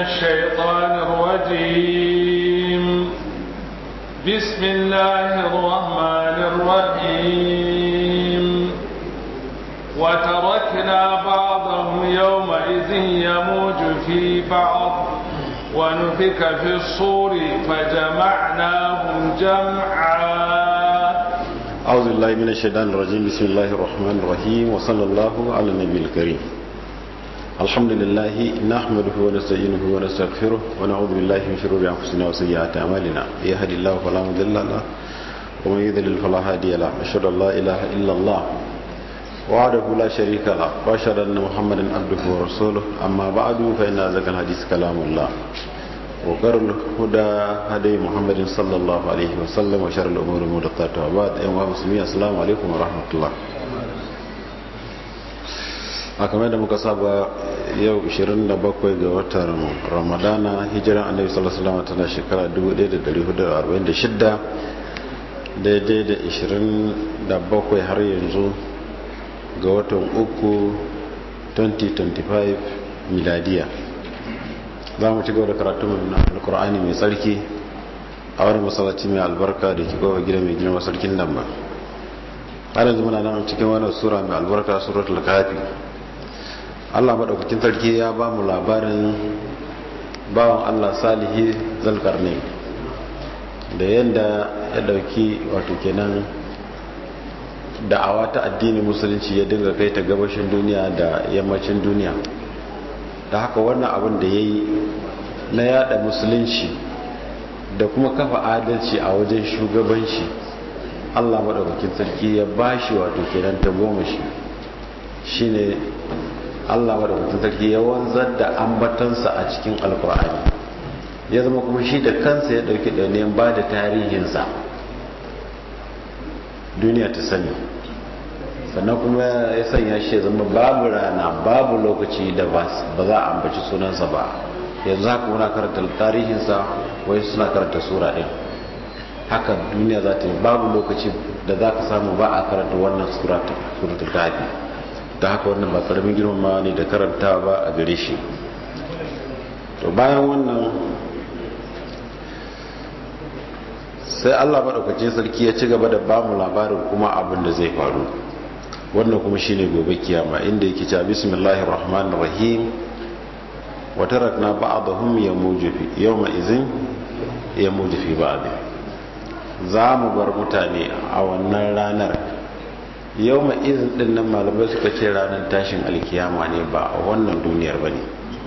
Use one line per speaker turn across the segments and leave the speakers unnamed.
الشيطان الرجيم بسم الله الرحمن الرحيم وتركنا بعضهم يومئذ يموج في بعض ونفك في الصور فجمعناهم جمعا
أعوذ بالله من الشيطان الرجيم بسم الله الرحمن الرحيم وصلى الله على النبي الكريم الحمد لله نحمده ونستعينه ونستغفره ونعوذ بالله من شرور أنفسنا وسيئات أعمالنا يهدي الله فلا مضل له ومن يضلل فلا هادي له أشهد أن لا إله إلا الله وحده لا شريك له وأشهد أن محمدا عبده ورسوله أما بعد فإن أزكى الحديث كلام الله وقر الهدى هدي محمد صلى الله عليه وسلم وشر الأمور محدثاتها وبعد أيها المسلمين السلام عليكم ورحمة الله a kamar da muka saba yau 27 ga watan ramadana hijiran annabi sallallahu alaihi wasallam tana shekara 1446 daidai da 27 har yanzu ga watan uku 2025 miladiya za mu ci gaba da karatun alkur'ani mai tsarki a wani masallaci mai albarka da ke kowa gida mai girma sarkin nan ba har yanzu muna nan cikin wani sura mai albarka suratul kafi Allah maɗaukakin sarki ya ba mu labarin bawan Allah salihi zalkarne da yadda ya ɗauki wato kenan da'awa ta addinin musulunci ya dinga kai ta gabashin duniya da yammacin duniya da haka wannan abin da ya yi na yada musulunci da kuma kafa adalci a wajen shugabanci Allah maɗaukakin sarki ya ba shi wato kenan ta goma shi shine Allah madaukakin sarki ya wanzar da ambatansa a cikin alkur'ani ya zama kuma shi da kansa ya dauki ɗauniyan ba da tarihinsa duniya ta sani sannan kuma ya sanya shi ya zama babu rana babu lokaci da ba za a ambaci sunansa ba yanzu haka muna karanta tarihinsa wai suna karanta sura ɗin haka duniya za ta yi babu lokaci da za ka samu ba a karanta wannan suratul kafi da haka wannan ba karamin girmama ne da karanta ba a gare shi to bayan wannan sai allah maɗaukacin sarki ya ci gaba da bamu labarin kuma abin da zai faru wannan kuma shine gobe kiyama inda yake cewa bismillahir rahmanir rahim wa tarakna ba'dahum yamuju fi yawma izin yamuju fi ba'd za mu bar mutane a wannan ranar yau ma izin din nan malamai suka ce ranar tashin alkiyama ne ba a wannan duniyar ba ne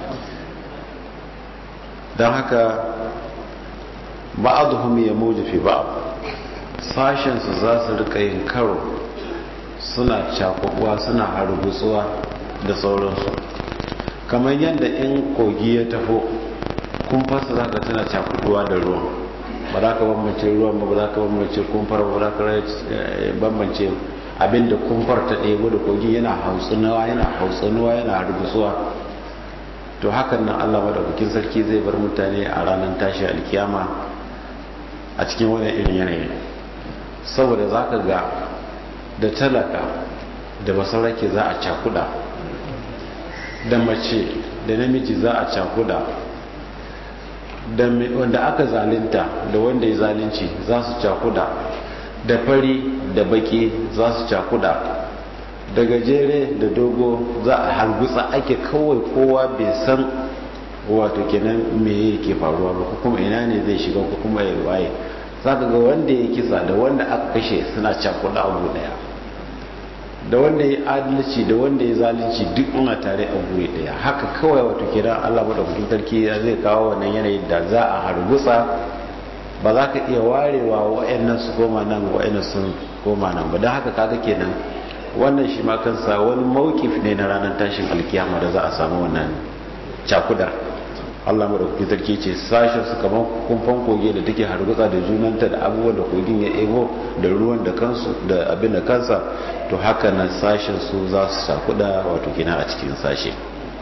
don haka ba a zuhumi ya muji fi ba sashensu za su rika yin karo suna cakubuwa suna harbutsuwa da sauransu kamar yadda in kogi ya tafo kumfarsa za ka tana cakubuwa da ruwan ba za ka bambance ruwan ba za ka bambance kumfar ba za ka bambance abinda kumfar ta ɗebo da kogi yana hautsunawa yana hautsunawa yana rubusuwa to hakan nan allah madaukakin sarki zai bar mutane a ranar tashi alkiyama a cikin wani irin yanayi saboda za ka ga da talaka da basarake za a cakuda da mace da namiji za a cakuda da wanda aka zalinta da wanda ya zalunci za su cakuda da fari da baki za su cakuda da gajere da dogo za a halgutsa ake kawai kowa bai san wato kenan me yake faruwa ba kuma ina ne zai shiga ko kuma ya waye za ka ga wanda ya kisa da wanda aka kashe suna cakuda abu daya da wanda ya adalci da wanda ya zalunci duk una tare a guri daya haka kawai wato kenan Allah madaukakin sarki zai kawo wannan yanayin da za a hargutsa ba za ka iya warewa wa'annan su koma nan wa'annan sun koma nan ba don haka kaga kenan wannan shi ma kansa wani mawkif ne na ranar tashin alkiyama da za a samu wannan cakudar Allah madaukakin sarki ce sashen su kamar kumfan koge da take hargutsa da junanta da abubuwan da kogin ya ebo da ruwan da kansu da abin da kansa to haka nan sashen su za su cakuda wato gina a cikin sashe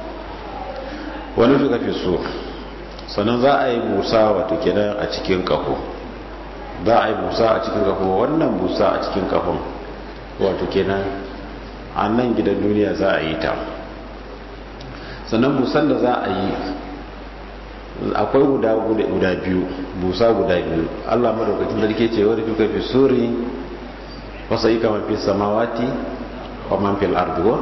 wani suka fi so sannan za a yi busa wato kenan a cikin kafo za a yi busa a cikin kafo wannan busa a cikin kafon wato kenan a nan gidan duniya za a yi ta sannan busan da za a yi akwai guda guda biyu busa guda biyu Allah madaukakin sarki ce wani fi fi suri wasa yi kamar fi samawati wa man fil ardi ko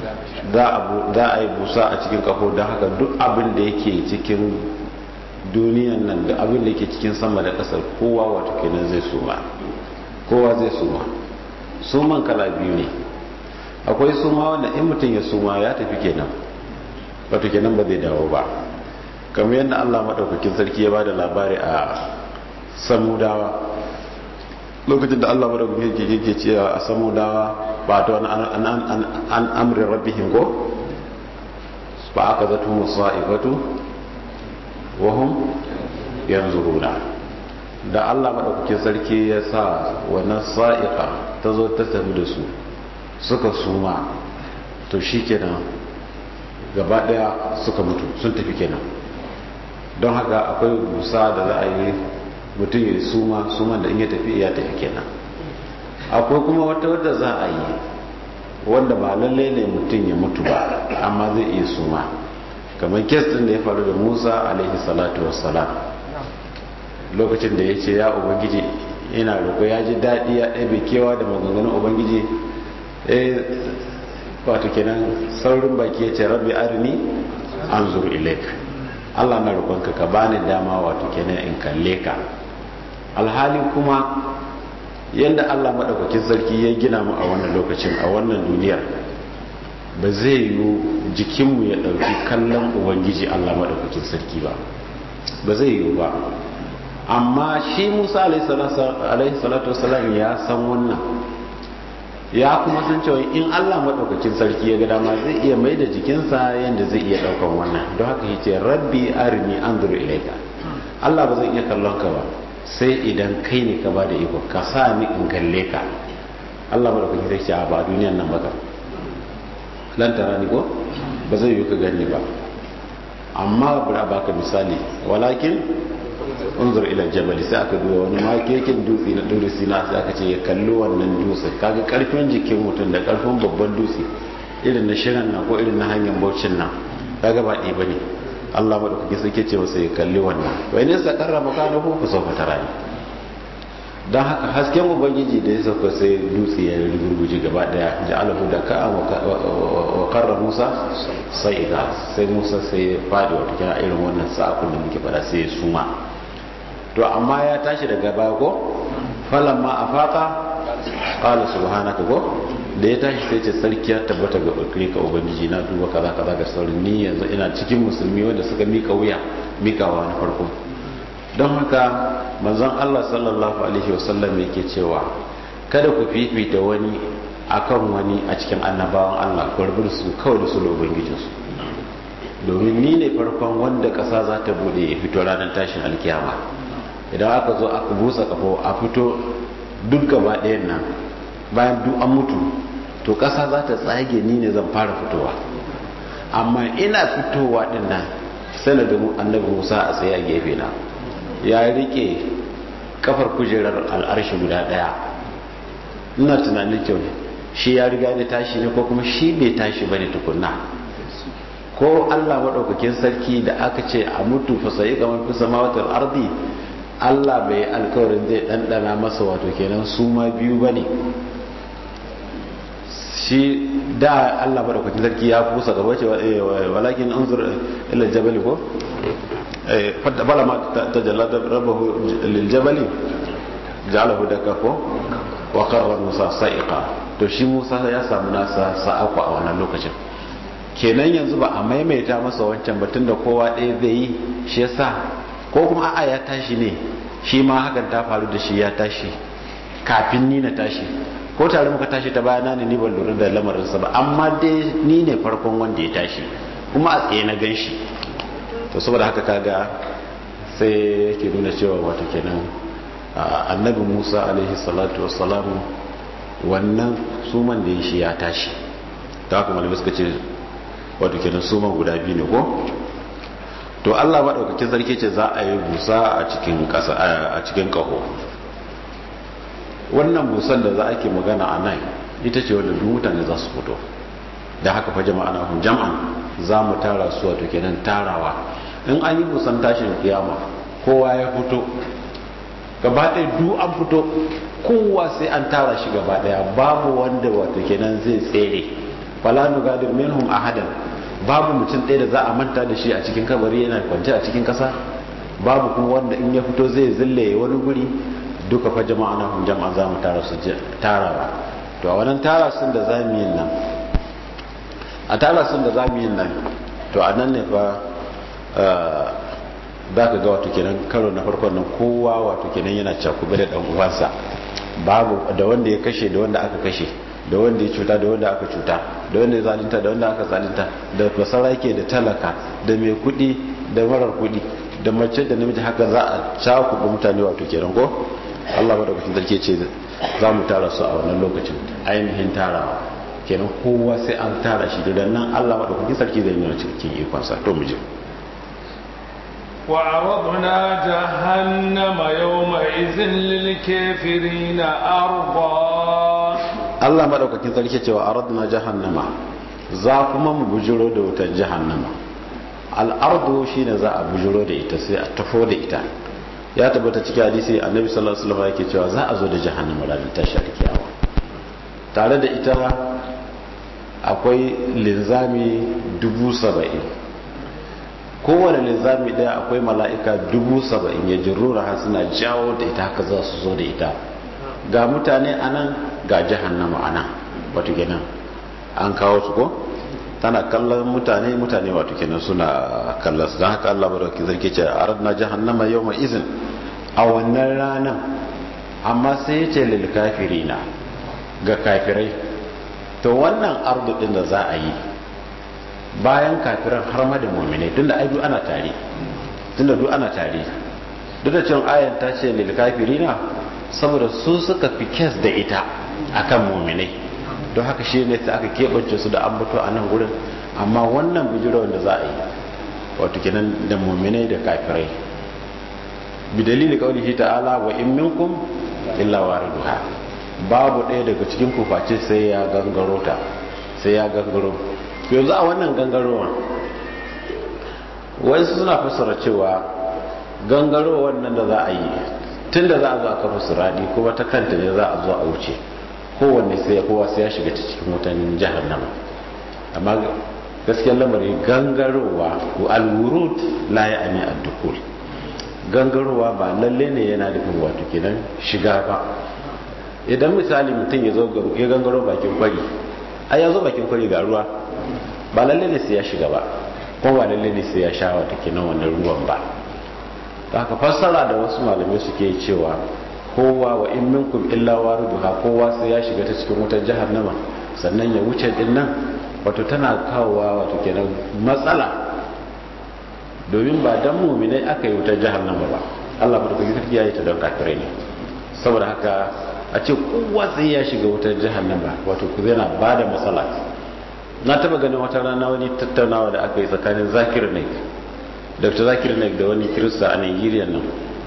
za a yi busa a cikin kafo don haka duk abin da yake cikin duniyan nan da abin da yake cikin sama da kasar kowa wato kenan zai suma kowa zai suma suman kala biyu ne akwai suma wanda in mutum ya suma ya tafi kenan wato kenan ba zai dawo ba kamar yadda Allah madaukakin sarki ya ba da labari a samudawa lokacin da Allah madaukakin sarki yake cewa a samudawa ba ta an amrin rabbihim ko ba aka zato musa'ifatu wahum yanzuruna da Allah madaukakin sarki ya sa wannan sa'iqa ta zo ta tafi da su suka suma to shikenan gaba daya suka mutu sun tafi kenan don haka akwai busa da za a yi mutum ya suma suman da in ya tafi ya tafi kenan akwai kuma wata wadda za a yi wanda ba lalle ne mutum ya mutu ba amma zai iya suma kamar kes din da ya faru da musa alaihi salatu wassalam lokacin da ya ce ya ubangiji ina roƙo ya ji daɗi ya ɗabe kewa da maganganun ubangiji eh wato kenan saurin baki ya ce rabbi arini an zuru ilaik allah na roƙonka ka bani dama wato kenan in kalle ka alhali kuma yadda allah maɗaukakin sarki ya gina mu a wannan lokacin a wannan duniyar ba zai yi jikinmu ya ɗauki kallon ubangiji allah maɗaukakin sarki ba ba zai yi ba amma shi musa alaihi salatu wasalam ya san wannan ya kuma san cewa in allah maɗaukakin sarki ya ga dama zai iya mai da jikinsa yadda zai iya ɗaukan wannan don haka ya ce rabbi arini an zuru ilaika allah ba zai iya kallon ka ba sai idan kai ne ka ba da iko ka sa ni in kalle ka allah maɗaukakin sarki ce a ba duniyan nan baka lantara ni ko ba zai yi ka gani ba amma bari a baka misali walakin unzur ila jabali sai aka duba wani makekin dutse na dole sina sai aka ce ya kalli wannan dutse kaga karfin jikin mutum da karfin babban dutse irin na shirin na ko irin na hanyar baucin nan kaga ba ɗaya bane Allah madaukaki sai ke ce masa ya kalli wannan wai ne sa karrama kana ko ku sauka tarani dan haka hasken ubangiji da ya sauka sai dutse ya rugurguje gaba daya ja'alahu da ka wa karra Musa sai ga sai Musa sai ya fadi wata kira irin wannan sa'akun da muke fada sai ya suma to amma ya tashi daga baya ko falamma afaka qala subhanaka ko da ya tashi sai ce sarki ya tabbata ga bakare ka ubangiji na duba kaza kaza ga saurin ni yanzu ina cikin musulmi wanda suka mika wuya mikawa na farko don haka manzon Allah sallallahu alaihi wasallam yake cewa kada ku fifita wani akan wani a cikin annabawan Allah ku rubu su kawai da su da ubangijinsu domin ni ne farkon wanda ƙasa za ta bude ya fito ranar tashin alkiyama idan aka zo aka busa kafo a fito duk gaba ɗayan nan bayan duk an mutu to ƙasa za ta tsage ni ne zan fara fitowa amma ina fitowa ɗin nan sai na gamu annabi musa a tsaye a gefe na ya rike kafar kujerar al'arshi guda ɗaya ina tunanin kyau shi ya riga da tashi ne ko kuma shi bai tashi bane tukunna ko allah maɗaukakin sarki da aka ce a mutu fasayi kamar fi samawatar ardi Allah bai alkawarin zai ɗanɗana masa wato kenan su ma biyu ba ne shi da Allah ba da kwakin sarki ya kusa gaba ce walakin an zura ila jabali ko fadda bala ma ta jallada rabahu lil jabali ja'alahu daka ko wa qarra musa sa'iqa to shi musa ya samu nasa sa'aku a wannan lokacin kenan yanzu ba a maimaita masa wancan batun da kowa ɗaya zai yi shi yasa ko kuma a'a ya tashi ne shi ma hakan ta faru da shi ya tashi kafin ni na tashi ko tare muka tashi ta bayana ne ni ban lura da lamarinsa ba amma dai ni ne farkon wanda ya tashi kuma a tsaye na gan shi to saboda haka kaga sai yake nuna cewa wato kenan annabi musa alaihi salatu wassalamu wannan suman da ya shi ya tashi ta haka malamai suka ce wato kenan suman guda biyu ne ko to Allah maɗaukakin sarki ce za a yi busa a cikin ƙasa a cikin ƙaho wannan busan da za a ke magana a nan ita ce wadda duk mutane za su fito da haka fa jama'a na jam'an za mu tara su wato kenan tarawa in an yi busan tashin kiyama kowa ya fito gaba ɗaya du an fito kowa sai an tara shi gaba ɗaya babu wanda wato kenan zai tsere fala nugadir minhum ahadan babu mutum ɗaya da za a manta da shi a cikin kabari yana kwance a cikin ƙasa babu kuma wanda in ya fito zai zille wani guri duka fa jama'a na hun jama'a za mu tara su tarawa to a wannan tara sun da za mu yin nan a tara sun da za mu yin nan to a nan ne fa za ka ga wato kenan karo na farkon nan kowa wato kenan yana cakube da ɗan uwansa babu da wanda ya kashe da wanda aka kashe da wanda ya cuta da wanda aka cuta da wanda ya zalinta da wanda aka zalinta da basarake da talaka da mai kudi da marar kudi da mace da namiji haka za a cakuɗa mutane wato kenan ko Allah madaukakin sarki ce za mu tara su a wannan lokacin ainihin tarawa kenan kowa sai an tara shi da nan Allah madaukakin sarki zai nuna cikin ikonsa to mu je
وعرضنا جهنم يومئذ للكافرين أرضا
Allah madaukakin sarki cewa aradna jahannama za kuma mu bujiro da wutar jahannama al'ardu shine za a bujiro da ita sai a tafo da ita ya tabbata cikin hadisi annabi sallallahu alaihi wasallam yake cewa za a zo da jahannama ranar tashar kiyama tare da ita akwai linzami dubu saba'in kowane linzami daya akwai mala'ika dubu saba'in ya jirura har suna jawo da ita haka za su zo da ita ga mutane a nan ga jahannama a nan wato kenan an kawo su ko tana kallon mutane mutane wato kenan suna kallon su don haka Allah baraki zarki ce a radna jahannama yau mai izin a wannan ranar amma sai ya ce lil kafirina ga kafirai to wannan ardu din da za a yi bayan kafiran har ma da mu'minai tunda ai duk ana tare tunda duk ana tare duk da cewa ayan ta ce lil kafirina saboda su suka fi kes da ita akan mu'minai don haka shi ne sai aka keɓance su da ambato a nan gurin amma wannan bijirowar da za a yi wato kenan da mu'minai da kafirai bi dalili kaulihi ta'ala wa in minkum illa wariduha babu ɗaya daga cikin kuface sai ya gangaro ta sai ya gangaro yanzu a wannan gangarowa wasu suna fassara cewa gangaro wannan da za a yi tun da za a zo a kafa suradi kuma ta kanta ne za a zo a wuce kowanne sai ya kowa sai ya shiga ta cikin wutan jahannama amma gaskiyar lamari gangarowa ko alwurud la ya ami addukul gangarowa ba lalle ne yana nufin wato kenan shiga ba idan misali mutum ya zo ya gangaro bakin kwari ai ya zo bakin kwari ga ruwa ba lalle ne sai ya shiga ba kuma ba lalle ne sai ya sha wata kenan wannan ruwan ba haka fassara da wasu malamai suke cewa kowa wa in minkum illa wariduha kowa sai ya shiga ta cikin wutar jahannama sannan ya wuce din nan wato tana kawowa wato kenan matsala domin ba dan mu'minai aka yi wutar jahannama ba Allah madaukakin sarki ya yi ta don kafirai ne saboda haka a ce kowa sai ya shiga wutar jahannama wato ku zai na ba da matsala na taba ganin wata rana wani tattaunawa da aka yi tsakanin zakir naik dr zakir naik da wani kirista a nigeria nan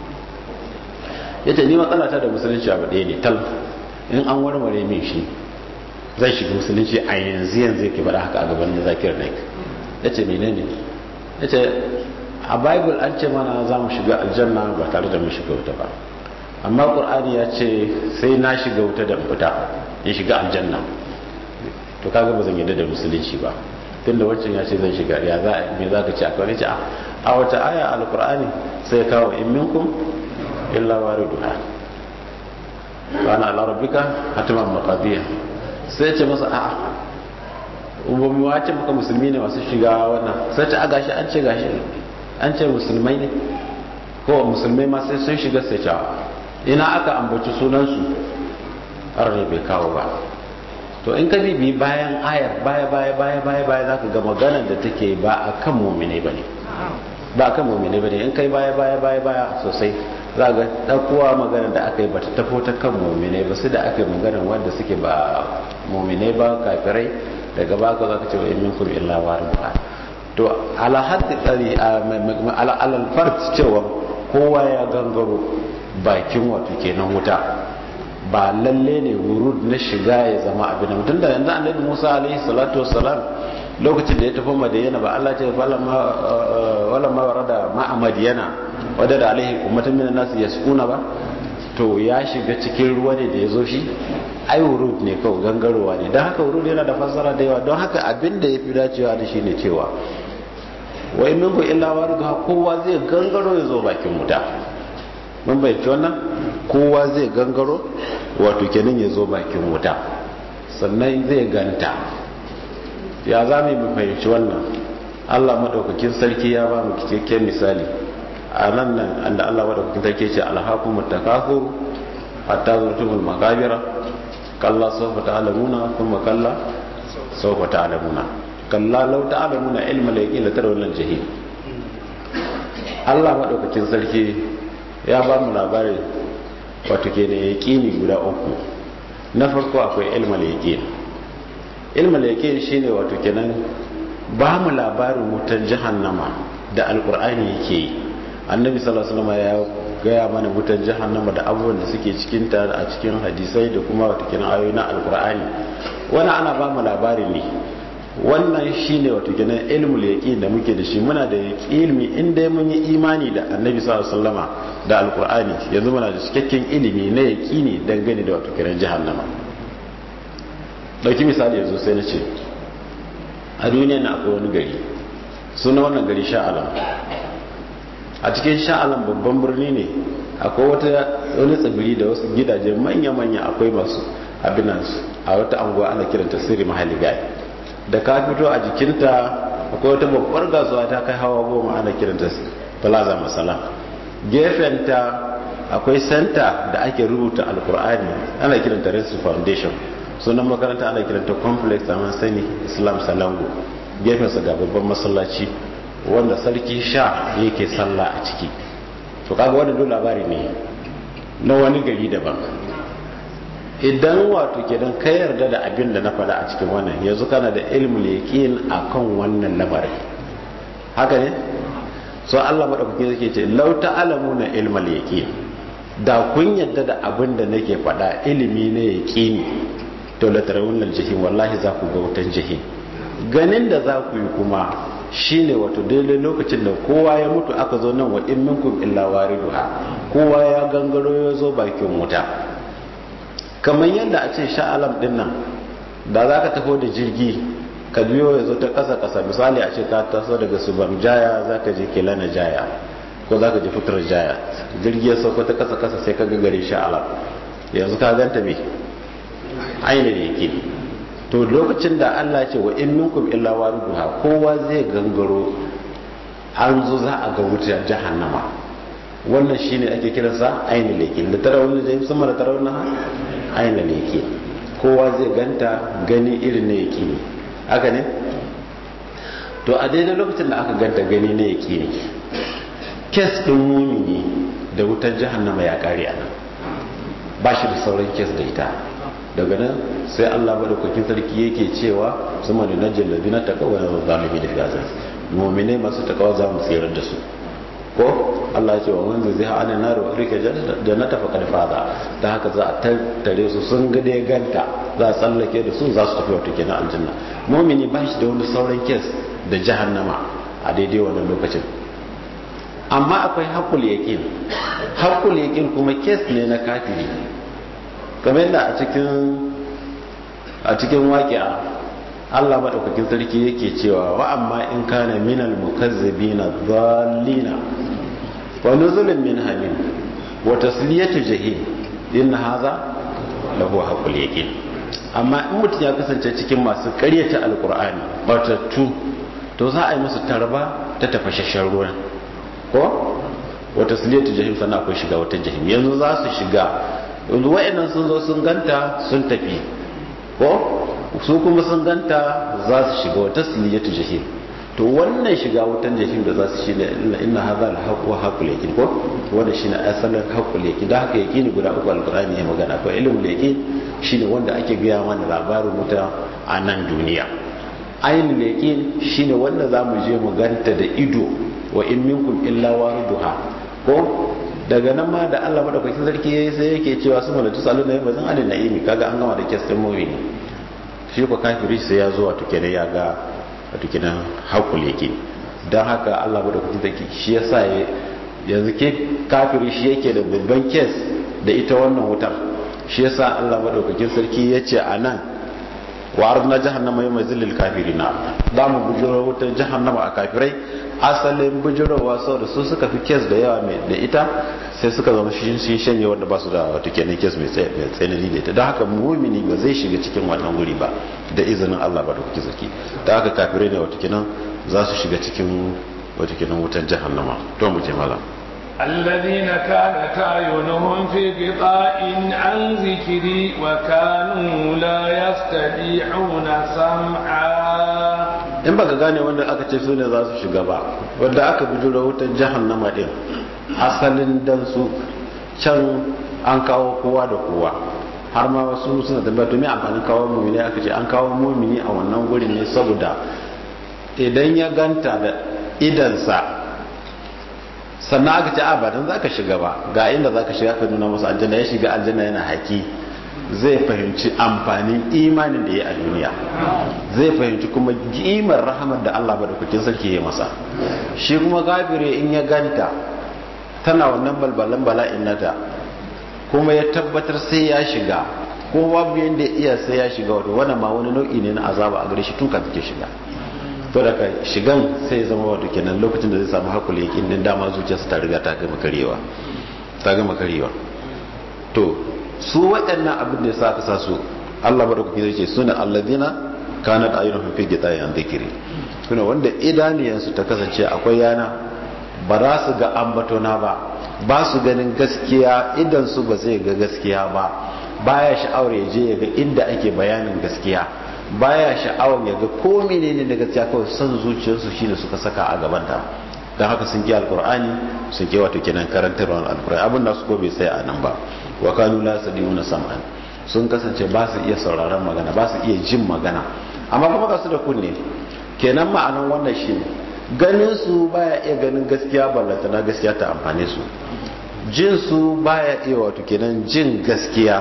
ya ce ni matsala ta da musulunci abu ɗaya ne tal in an warware min shi zai shiga musulunci a yanzu yanzu yake faɗa haka a gaban zakir naik ya ce mene ne ya ce a bible an ce mana za mu shiga aljanna ba tare da mu shiga wuta ba amma ƙur'ani ya ce sai na shiga wuta da fita in shiga aljanna to kaga ba zan yadda da musulunci ba tunda wancan ya ce zan shiga ya za me za ka ci akwai ce a wata aya alqur'ani sai kawo in minkum illa wariduha wa ana ala rabbika hatiman maqadiya sai ce masa a'a ba mu wace maka musulmi ne masu shiga wannan sai ta gashi an ce gashi an ce musulmai ne ko musulmai ma sai sun shiga sai ta ina aka ambaci sunansu arne bai kawo ba to in ka bibi bayan ayar baya baya baya baya baya za ka ga maganar da take ba a kan mummine ba ne ba a kan mummine ba ne in kai baya baya baya baya sosai za ga ɗaukowa maganar da aka yi ba ta tafo ta kan mummine ba su da aka yi maganar wanda suke ba mummine ba kafirai daga baka za ka ce wa in minkum illa waridha to ala haddi tsari alal fard cewa kowa ya gangaro bakin wato kenan wuta ba lalle ne wurud na shiga ya zama abin da mutum da yanzu annabi Musa alaihi salatu wassalam lokacin da ya tafi madiyana ba Allah ce wala ma warada ma'a madiyana wadda da alaihi ummatun minan nasu yasquna ba to ya shiga cikin ruwa ne da ya zo shi ai wurud ne kawai gangarowa ne don haka wurud yana da fassara da yawa don haka abin da ya fi dacewa da shi ne cewa wai minku illa waridha kowa zai gangaro ya zo bakin wuta mun bayyace wannan kowa zai gangaro wato kenan ya zo bakin wuta sannan zai ganta ya za mu fahimci wannan Allah madaukakin sarki ya ba mu cikakken misali a nan nan da Allah madaukakin sarki ce alhaqumut takathur hatta zurtumul makabira kalla sawfa ta'lamuna thumma kalla sawfa ta'lamuna kalla law ta'lamuna ilma al-yaqin la tarawna al-jahim Allah madaukakin sarki ya ba mu labarin wato ke da yaqini guda uku na farko akwai ilma al-yaqin ilma al-yaqin shine wato kenan ba mu labarin wutan jahannama da alqur'ani yake yi annabi sallallahu alaihi wasallam ya gaya mana wutar jahannama da abubuwan da suke cikin ta a cikin hadisai da kuma wata kenan ayoyi na alkur'ani wani ana ba mu labari ne wannan shine wato kenan ilmul yaqin da muke da shi muna da ilmi in dai mun yi imani da annabi sallallahu alaihi wasallama da alkur'ani yanzu muna da cikakken ilimi na yaqini dangane da wato kenan jahannama dauki misali yanzu sai na ce a duniya na akwai wani gari suna wannan gari sha'alam a cikin sha'alan babban birni ne akwai wata wani tsibiri da wasu gidaje manya-manya akwai masu abinansu a wata anguwa ana kiranta sirri mahalli gai da ka fito a jikinta akwai wata babbar gasuwa ta kai hawa goma ana kiranta plaza masala gefenta akwai senta da ake rubuta alkur'ani ana kiranta resu foundation sunan makaranta ana kiranta complex a sani islam salango gefensa ga babban masallaci wanda sarki sha yake sallah a ciki to kaga wannan dole labari ne na wani gari daban idan wato kenan ka yarda da abin da na faɗa a cikin wannan yanzu kana da ilmul yaqin akan wannan lamarin haka ne so Allah madaukake yake ce law ta'lamuna ilmal yaqin da kun yarda da abin da nake faɗa ilimi ne yaqini to la tarawunnal jahim wallahi za ku ga wutan jahim ganin da za ku yi kuma shine wato daidai lokacin da kowa ya mutu aka zo nan wa in minkum illa wariduha kowa ya gangaro ya zo bakin wuta kamar yadda a ce sha'alam din nan da za ka taho da jirgi ka biyo ya zo ta ƙasa ƙasa misali a ce ka taso daga subam jaya za ka je kelana jaya ko za ka je fitar jaya jirgi ya sauko ta ƙasa ƙasa sai ka ga gari sha'alam yanzu ka ganta me ainihin yake to lokacin da Allah ce wa in minkum illa wariduha kowa zai gangaro an zo za a ga wutar jahannama wannan shine ake kiransa ainihin leke da tara wani zai sama da tara wani ainihin leke kowa zai ganta gani irin na yake ne haka ne to a daidai lokacin da aka ganta gani na yake ne kes ɗin mumini da wutar jahannama ya kare a nan ba shi da sauran kes da ita daga nan sai Allah madaukakin sarki yake cewa sama da najin ladina taqawa na zalimi da gaza mu'mine masu takawa za mu tsirar da su ko Allah ya ce wa man zai ha anan nar wa rika jannata faqad faza da haka za a tattare su sun ga dai ganta za a tsallake da su za su tafi wata kenan aljanna mu'mini ba shi da wani sauran kes da jahannama a daidai wannan lokacin amma akwai haƙul yaƙin haƙul yaƙin kuma kes ne na kafiri kamar yadda a cikin a cikin waƙi'a Allah maɗaukakin sarki yake cewa wa amma in kana minal mukazzibina dhallina wa nuzulun min hamim wa tasliyatu jahim in hadha lahu haqqul yaqin amma in mutum ya kasance cikin masu ƙaryata alqur'ani batattu to za a yi musu tarba ta tafashashen ruwa ko wa tasliyatu jahim sannan akwai shiga wata jahim yanzu za su shiga yanzu wa'annan sun zo sun ganta sun tafi ko su kuma sun ganta za su shiga wata siliyatu jahim to wannan shiga wutan jahim da za su shi ne inna hadha la haqqu wa haqqul yaqin ko wanda shine asalin haqqul yaqin da haka yaqini guda uku alqur'ani ya magana ko ilmul yaqin shine wanda ake gaya mana labarin wuta a nan duniya ainul yaqin shine wanda zamu je mu ganta da ido wa in minkum illa wariduha ko daga nan ma da Allah madaukakin sarki yayi sai yake cewa su malatu sallu na bazan alin na'imi kaga an gama da kes din mu'mini shi ko kafiri sai ya zo wato kenan ya ga wato kenan haƙul yake don haka Allah madaukakin sarki shi yasa yanzu ke kafiri shi yake da babban kes da ita wannan wutar shi yasa Allah madaukakin sarki ya ce a nan wa arna jahannama yau mai zillil kafiri na za mu bujiro wutar jahannama a kafirai asalin bujirowa saboda su suka fi kes da yawa mai da ita sai suka zama shi sun shanye wanda ba su da wata kenan kes mai tsanani da ita don haka mumini ba zai shiga cikin wannan guri ba da izinin Allah ba da kuke zaki da haka kafirai ne wata kenan za su shiga cikin wata kenan wutar jahannama to mu je malam
الذين كانت أعينهم في غطاء عن ذكري وكانوا لا يستطيعون سمعا
in baka gane wanda aka ce su ne za su shiga ba wanda aka bijiro wutar jahannama din asalin dan su can an kawo kowa da kowa har ma wasu suna tambaya to me amfanin kawo mumini aka ce an kawo mumini a wannan gurin ne saboda idan ya ganta da idansa sannan aka ce a ba dan zaka shiga ba ga inda zaka shiga ka nuna masa aljanna ya shiga aljanna yana haki zai fahimci amfanin imanin da ya a duniya zai fahimci kuma kimar rahamar da Allah madaukakin sarki ya masa shi kuma gafire in ya ganta tana wannan balbalan bala'in nata kuma ya tabbatar sai ya shiga ko babu yanda iya sai ya shiga wato wannan ma wani nau'i ne na azaba a gare shi tun kafin ke shiga to daga shigan sai ya zama wato kenan lokacin da zai samu hakuri yakin din dama zuciyarsa ta riga ta gama karewa ta gama karewa to su waɗannan abin da ya sa aka sa su Allah madaukaki zai ce suna alladina kanat ayyuhum fi gitayan dhikri suna wanda idaniyansu ta kasance akwai yana ba za su ga ambatona ba ba su ganin gaskiya idan su ba zai ga gaskiya ba baya sha'awar ya je ya ga inda ake bayanin gaskiya baya sha'awar ya ga ko menene da gaskiya kawai son zuciyarsu shine suka saka a gabanta don haka sun ki alkur'ani sun ki wato kenan karantarwar alkur'ani abin da su ko bai sai a nan ba wa kanu la sadiuna sam'an sun kasance ba su iya sauraron magana ba su iya jin magana amma kuma ga su da kunne kenan ma'anan wannan shi ganin su baya iya ganin gaskiya ballanta na gaskiya ta amfane su jin su baya iya wato kenan jin gaskiya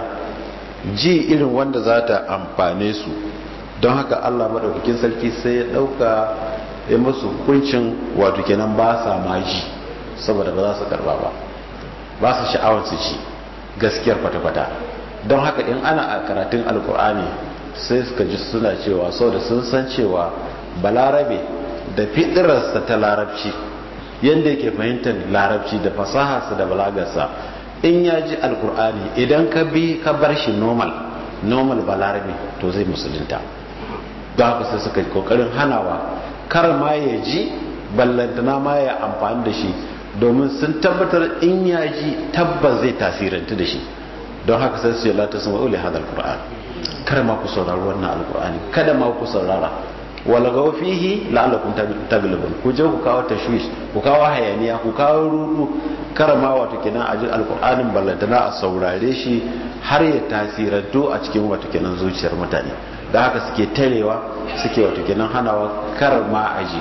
ji irin wanda za ta amfane su don haka Allah madaukakin sarki sai ya dauka ya musu hukuncin wato kenan ba sa ma ji saboda ba za su karba ba ba su sha'awar su ci gaskiyar kwata-kwata don haka in ana a karatun alkur'ani sai suka ji suna cewa sau da sun san cewa balarabe da fitirarsa ta larabci yadda yake fahimtar larabci da fasaharsa da balagarsa in ya ji alkur'ani idan ka bi ka bar shi normal normal balarabe to zai musulunta don haka sai suka kokarin hanawa kar ma ya ji ballantana ma ya amfani da shi domin sun tabbatar in ya ji tabbas zai tasirantu da shi don haka sai su yi lati sun wa'uli hada alkur'an kar ma ku saurari wannan alkur'ani kada ma ku saurara wala ga fihi la'allakum taglibun ku je ku kawo tashwish ku kawo hayaniya ku kawo rudu kar ma wato kenan a ji alkur'anin ballantana a saurare shi har ya tasirantu a cikin wato kenan zuciyar mutane da haka suke tarewa suke wato kenan hanawa kar ma a ji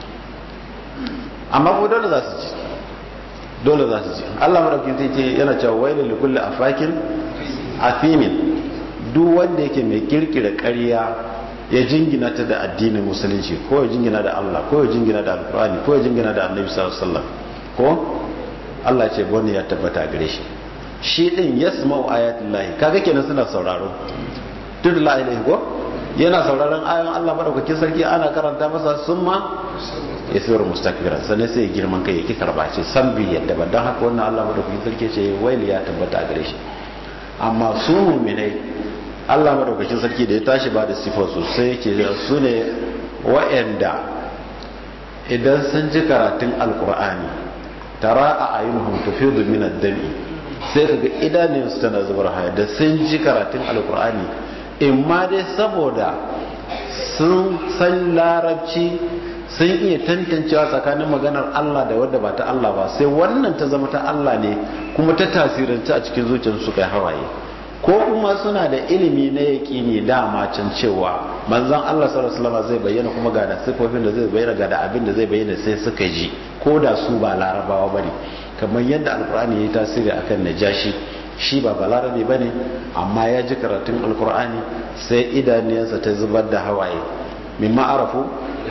amma ko dole za su ji dole za su ji Allah madaukin sai ce yana cewa wailul likulli afakin athimin duk wanda yake mai kirkira ƙarya ya jingina ta da addinin musulunci ko ya jingina da Allah ko ya jingina da alqur'ani ko ya jingina da annabi sallallahu alaihi wasallam ko Allah ce bone ya tabbata gare shi shi din yasma'u ayatullahi kaga kenan suna sauraro duk la ilaha ko yana sauraron ayoyin Allah madaukakin sarki ana karanta masa summa ya sayar mustakbiran sannan sai girman kai yake karba ce san bi yadda ba don haka wannan Allah madaukakin sarki ce waili ya tabbata gare shi amma su mu'minai Allah madaukakin sarki da ya tashi ba da sifar su sai yake su ne wa'anda idan sun ji karatun alkur'ani tara a ayyuhum tufidu min ad-dami sai kaga idanunsu tana zubar haya da sun ji karatun alkur'ani in ma dai saboda sun san larabci sun iya tantancewa tsakanin maganar Allah da wadda ba ta Allah ba sai wannan ta zama ta Allah ne kuma ta tasiranci a cikin zuciyarsu su kai hawaye ko kuma suna da ilimi na yaƙini dama can cewa manzon Allah sallallahu alaihi wasallam zai bayyana kuma ga da sifofin da zai bayyana ga da abin da zai bayyana sai suka ji ko da su ba larabawa bane kamar yadda alkur'ani ya yi tasiri akan najashi shi ba balarabe ba ne amma ya ji karatun alkur'ani sai idaniyarsa ta zubar da hawaye min ma'arafu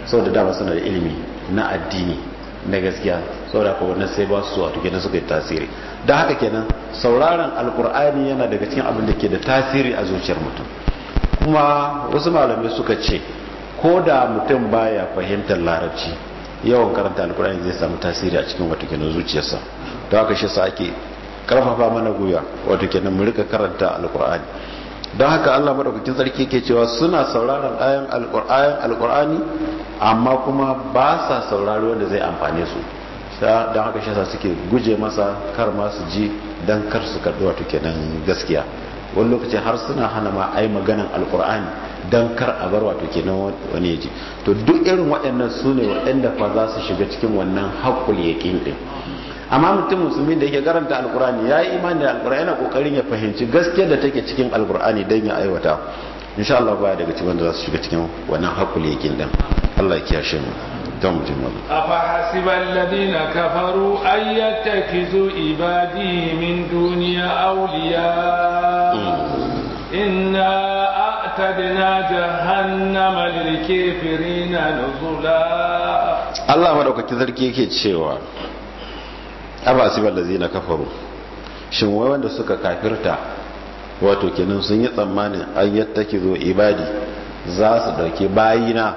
saboda dama suna da ilimi na addini na gaskiya saboda haka wannan sai ba su wato kenan suka yi tasiri don haka kenan sauraron alkur'ani yana daga cikin abin da ke da tasiri a zuciyar mutum kuma wasu malamai suka ce ko da mutum baya fahimtar larabci yawan karanta alkur'ani zai samu tasiri a cikin wato kenan zuciyarsa don haka shi sa ake karfafa mana guya wato kenan mu rika karanta alkur'ani don haka Allah madaukakin sarki yake cewa suna sauraron ayan alkur'ani amma kuma ba sa saurari wanda zai amfane su don haka shi sa suke guje masa kar ma su ji don kar su karɓi wato kenan gaskiya wani lokaci har suna hana ma ai maganan alkur'ani don kar a bar wato kenan wani ya ji to duk irin waɗannan su ne waɗanda fa za su shiga cikin wannan haƙul yaƙin ɗin amma mutum musulmi da yake karanta alkur'ani ya yi imani da alkur'ani yana kokarin ya fahimci gaskiyar da take cikin alkur'ani don ya aiwata insha Allah baya daga cikin wanda za su shiga cikin wannan hakul yakin din Allah ya kiyashe mu don mutum wani
afa hasiba alladhina kafaru ay yattakizu ibadi min duniya awliya inna a'tadna jahannama lil kafirina nuzula
Allah madaukakin sarki yake cewa abasibar da zina kafaru shin wai wanda suka kafirta wato kenan sun yi tsammanin an yattaki zo ibadi za su dauki bayina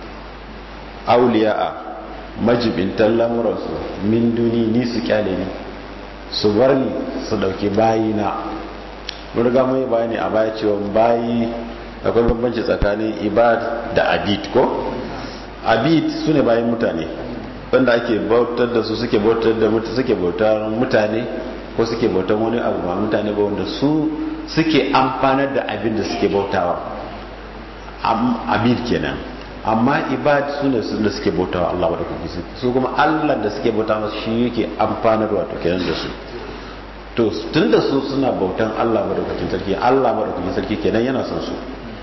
auliya'a majibintan lamuransu min duni ni su kyale ni su bar ni su dauki bayina mun riga mun yi bayani a baya cewa bayi akwai bambanci tsakanin ibad da abid ko abid su ne bayan mutane wanda ake bautar da su suke bautar da suke bautar mutane ko suke bautar wani abu ba mutane ba wanda su suke amfanar da abin da suke bautawa abid kenan amma ibad su ne su da suke bautawa Allah wadda kuke su kuma Allah da suke bautawa shi yake amfanar wato kenan da su to tun da su suna bautan Allah madaukakin sarki Allah madaukakin sarki kenan yana son su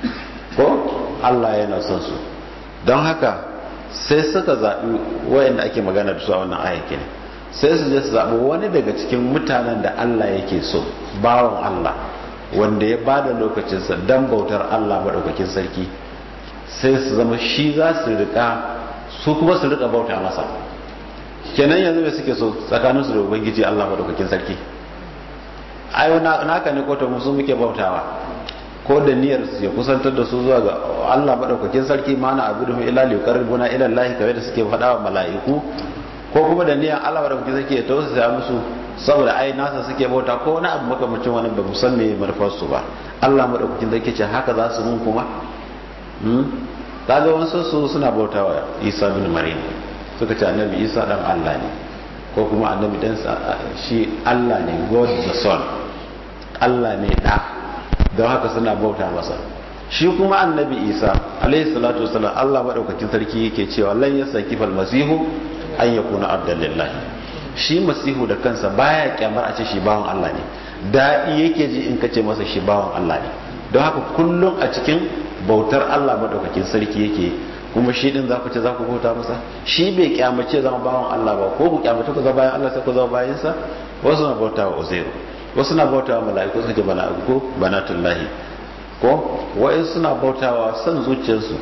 ko Allah yana son su don haka sai suka zaɓi wayanda ake magana da su a wannan ayyaki ne sai su je su zaɓi wani daga cikin mutanen da Allah yake so bawan Allah wanda ya bada lokacinsa don bautar Allah maɗaukakin sarki sai su zama shi za su rika su kuma su rika bauta masa kenan yanzu mai suke so tsakaninsu da ubangiji Allah maɗaukakin sarki ai naka ne ko ta musu muke bautawa ko da niyyar ya kusantar da su zuwa ga Allah madaukakin sarki mana abu da ila li qarribuna ila Allah kawai da suke faɗa wa mala'iku ko kuma da niyyar Allah madaukakin sarki ya tausaya musu saboda ai nasa suke bauta ko wani abu makamacin wani ba musan me manufar su ba Allah madaukakin sarki ce haka za su mun kuma hmm kaga wasu su suna bautawa Isa bin Maryam suka ce annabi Isa dan Allah ne ko kuma annabi dan shi Allah ne God the Son Allah ne da don haka suna bauta masa shi kuma annabi isa alaihi salatu wasalam allah maɗaukakin sarki yake cewa lan ya saki fal masihu an ya kuna abdallillah shi masihu da kansa baya kyamar a ce shi bawan allah ne daɗi yake ji in ka ce masa shi bawan allah ne don haka kullum a cikin bautar allah maɗaukakin sarki yake kuma shi din za ku ce za ku bauta masa shi bai kyamace zama bawan allah ba ko ku kyamace ku zama bayan allah sai ku zama bayansa wasu na bauta wa uzairu wasu na bautawa mala'iku suka ce mala'iku banatullahi ko wa'in suna bautawa son zuciyarsu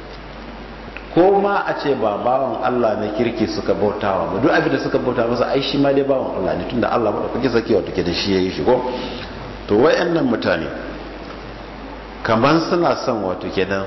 ko ma a ce ba bawan Allah na kirki suka bautawa ba duk abin da suka bauta masa ai shi ma dai bawan Allah ne tunda Allah bada kuke sake wato ke da shi yayi shi ko to wayannan mutane kaman suna son wato kenan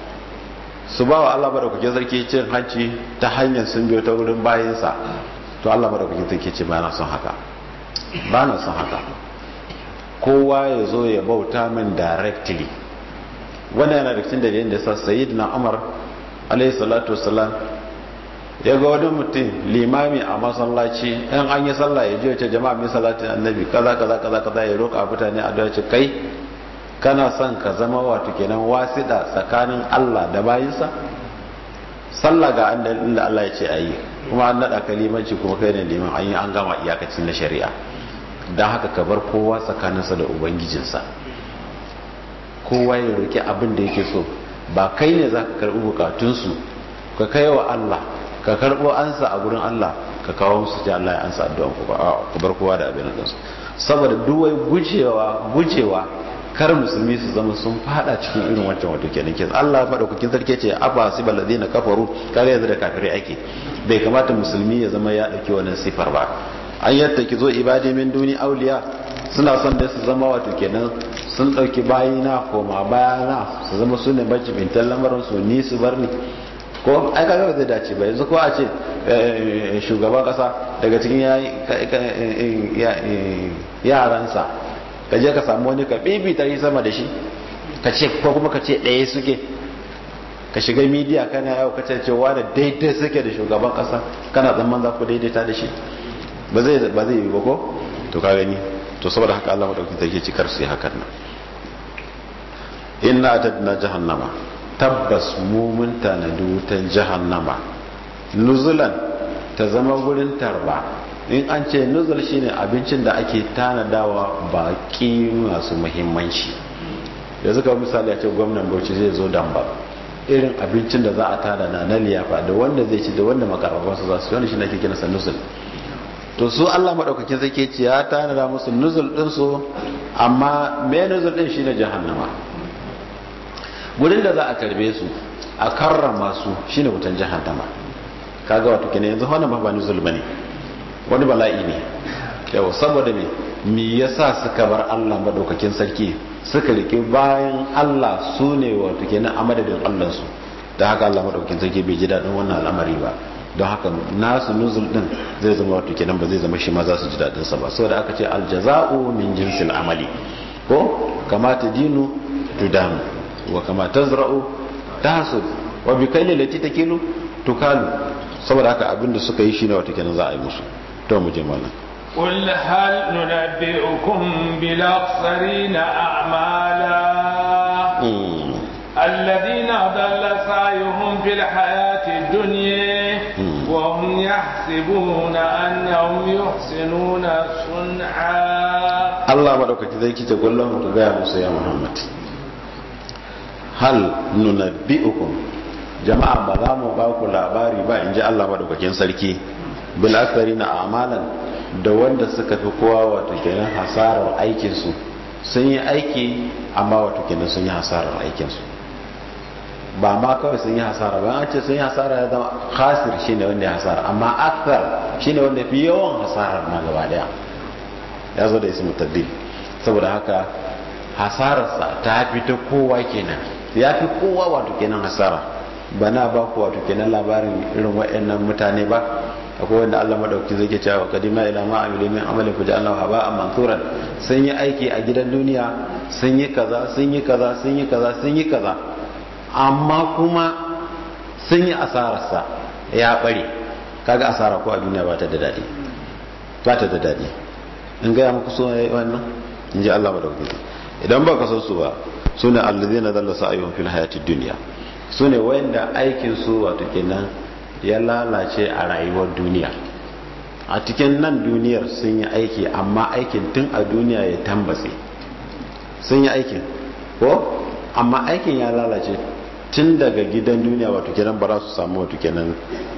su ba wa Allah bada kuke sarki cin hanci ta hanyar sun biyo ta wurin bayinsa to Allah bada kuke sarki ce ba na son haka ba na son haka kowa ya zo ya bauta min directly wannan yana da cikin dalilin da sa sayyidina Umar alayhi salatu wassalam ya ga wani mutum limami a masallaci in an yi sallah ya je ya ce jama'a mai salatin annabi kaza kaza kaza kaza ya roƙa mutane a dace kai kana son ka zama wato kenan wasiɗa tsakanin Allah da bayinsa sallah ga inda Allah ya ce ayi kuma an naɗa ka limanci kuma kai ne liman an yi an gama iyakacin na shari'a don haka ka bar kowa tsakaninsa da ubangijinsa kowa ya roƙi abin da yake so ba kai ne za ka karɓi bukatunsu ka kai wa Allah ka karɓo ansa a gurin Allah ka kawo musu ce Allah ya ansa addu'an ku ba ku bar kowa da abin da su saboda duwai gujewa gujewa kar musulmi su zama sun fada cikin irin wancan wato kenan ke Allah madaukakin sarki ce aba sibal ladina kafaru kaga yanzu da kafirai ake bai kamata musulmi ya zama ya dauki wannan sifar ba an yadda ki zo ibadi min duni auliya suna son da su zama wato kenan sun dauki bayina koma bayana su zama su ne majibintan lamarin su ni su bar ni ko ai kaga zai dace ba yanzu ko a ce shugaban kasa daga cikin yaransa ka je ka samu wani ka bibita yi sama da shi ka ce ko kuma ka ce ɗaya suke ka shiga midiya kana yau ka ce cewa da daidai suke da shugaban kasa kana zaman za ku daidaita da shi ba zai ba zai yi ba ko to ka gani to saboda haka Allah madaukakin sarki cikar su yi hakan nan inna atadna jahannama tabbas mu mun tanadi wutan jahannama nuzulan ta zama gurin tarba in an ce nuzul shine abincin da ake tanadawa baki masu muhimmanci yanzu ka misali a ce gwamnan bauchi zai zo damba irin abincin da za a tanada na liyafa da wanda zai ci da wanda makarabansu za su wani shi ake kira sa nuzul to su Allah madaukakin zai ce ya tanada musu nuzul din su amma me nuzul din shine jahannama gurin da za a karbe su a karrama su shine wutan jahannama kaga wato kenan yanzu wannan ba nuzul bane wani bala'i ne yau saboda me me yasa suka bar Allah madaukakin sarki suka rike bayan Allah su ne wato kenan a madadin Allah su da haka Allah madaukakin sarki bai ji dadin wannan al'amari ba don haka nasu nuzul din zai zama wato kenan ba zai zama shi ma za su ji dadin sa ba saboda aka ce aljaza'u min jinsil amali ko kama dinu tudanu wa kama tazra'u tahsud wa bi kayli lati takilu tukalu saboda haka abinda suka yi shine wato kenan za a yi musu to mu je mallan
قل هل ننبئكم بالأخسرين أعمالا الذين ضل سعيهم في الحياة الدنيا وهم يحسبون أنهم يحسنون صنعا
الله مدوك كذلك تقول لهم تقول موسى يا محمد هل ننبئكم jama'a ba za mu ba ku labari ba in ji Allah madaukakin sarki bil na amalan da wanda suka fi kowa wato kenan hasarar aikinsu sun yi aiki amma wato kenan sun yi hasarar aikinsu ba ma kawai sun yi hasara ba an ce sun yi hasara ya zama khasir shine wanda ya hasara amma akthar shine wanda fi yawan hasarar ma gaba daya ya zo da ismu tabbil saboda haka hasararsa ta fi ta kowa kenan ya fi kowa wato kenan hasara ba na ba ku wato kenan labarin irin waɗannan mutane ba akwai wanda Allah madauki zai ke cewa kadima ila ma amilu min amali ku ja'alna haba mansuran sun yi aiki a gidan duniya sun yi kaza sun yi kaza sun yi kaza sun yi kaza amma kuma sun yi asararsa ya bare kaga asara ko a duniya ba ta da dadi ba ta da dadi in ga muku so wannan in ji Allah madauki idan ba ka san su ba sune allazina dalla sa'yuhum fil hayatid dunya su ne wanda aikinsu wato kenan ya lalace a rayuwar duniya a cikin nan duniyar sun yi aiki amma aikin tun a duniya ya tambatse sun yi aikin ko amma aikin ya lalace tun daga gidan duniya wato kenan ba za su samu wato kenan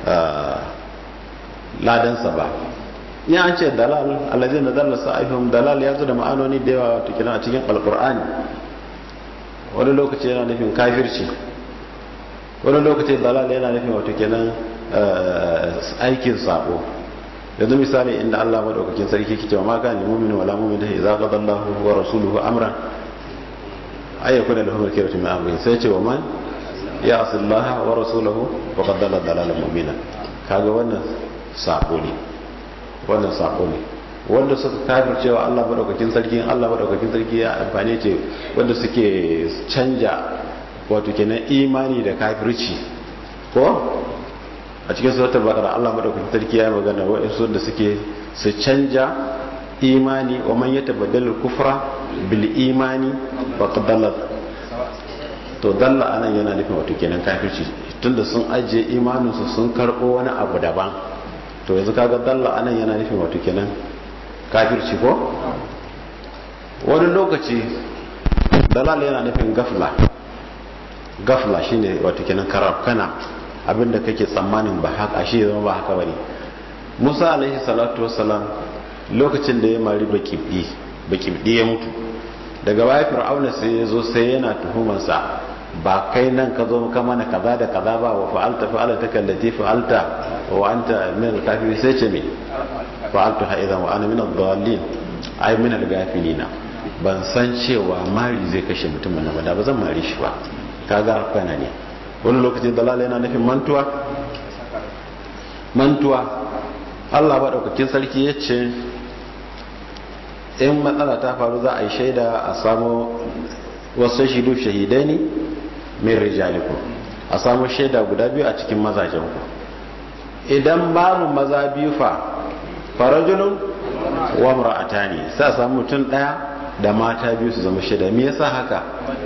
ladansa ba ya an ce dalal alazin da dallasa aihum dalal ya zo da ma'anoni da yawa wato kenan a cikin alkur'ani wani lokaci yana nufin kafirci wani lokaci dalal yana nufin wato kenan aikin sabo yanzu misali inda Allah madaukakin sarki ke cewa ma kana mu'min wala mu'min da idza qada Allahu wa rasuluhu amran ay yakuna lahu al-khiyaratu min amrihi sai ce wa man ya'si Allah wa rasuluhu wa qad dalla dalalan mu'mina kaga wannan sabo ne wannan sabo ne wanda suka kafir cewa Allah madaukakin sarki Allah madaukakin sarki ya amfane ce wanda suke canja wato kenan imani da kafirci ko a cikin suratul baqara Allah madaukakin sarki ya magana wa'insu da suke su canja imani wa man yatabaddalu kufra bil imani faqad dalla to dalla anan yana nufin wato kenan kafirci tunda sun ajiye imanin su sun karbo wani abu daban to yanzu kaga dalla anan yana nufin wato kenan kafirci ko wani lokaci dalal yana nufin gafla gafla shine wato kenan karafkana abinda kake tsammanin ba haka shi zama ba haka bane Musa alaihi salatu wassalam lokacin da ya mari bakibdi bakibdi ya mutu daga baya fir'auna sai ya zo sai yana tuhumarsa ba kai nan ka zo ka mana kaza da kaza ba wa fa'alta fa'alta kallati fa'alta wa anta min al-kafirin sai ce me fa'altu ha idan wa ana min ad-dallin ay min al-ghafilina ban san cewa mari zai kashe mutumin nan ba da ba zan mari shi ba kaga kana ne wani lokacin dalala yana nufin mantuwa mantuwa Allah ba daukakin sarki ya ce in matsala ta faru za a yi shaida a samu wasu shidu shahidai ne min rijaliku a samu shaida guda biyu a cikin mazajenku idan babu maza biyu fa farajulun wa mar'atani sai a samu mutum daya da mata biyu su zama shaida me yasa haka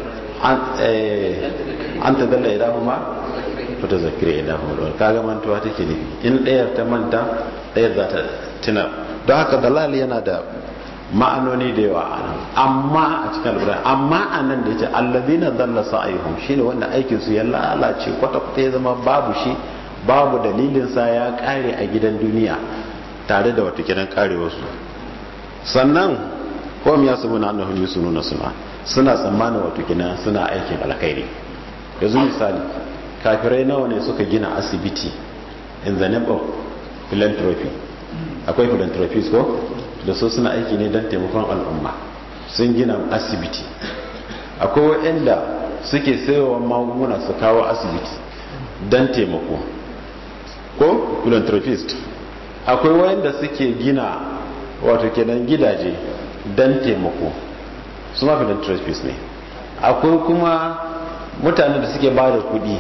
an ta dalla idan kuma fita zakira idan kuma kaga mantuwa take nufi in ɗayar ta manta ɗayar za ta tunar don haka dalal yana da ma'anoni da yawa a nan amma a cikin alburai amma a nan da ya ce allazina dalla sa'ayhum shine wanda aikin su ya lalace kwata kwata ya zama babu shi babu dalilin sa ya kare a gidan duniya tare da wata gidan karewar su sannan ko ya su muna annahum yusununa suna suna tsammanin wato kina suna aikin alkhairi yanzu misali kafirai nawa ne suka gina asibiti in the name of philanthropy akwai philanthropies ko da su suna aiki ne don taimakon al'umma sun gina asibiti akwai waɗanda suke sayowa magunguna su kawo asibiti don taimako ko philanthropist akwai waɗanda suke gina wato kenan gidaje don taimako su ma philanthropist ne akwai kuma mutane da suke ba da kuɗi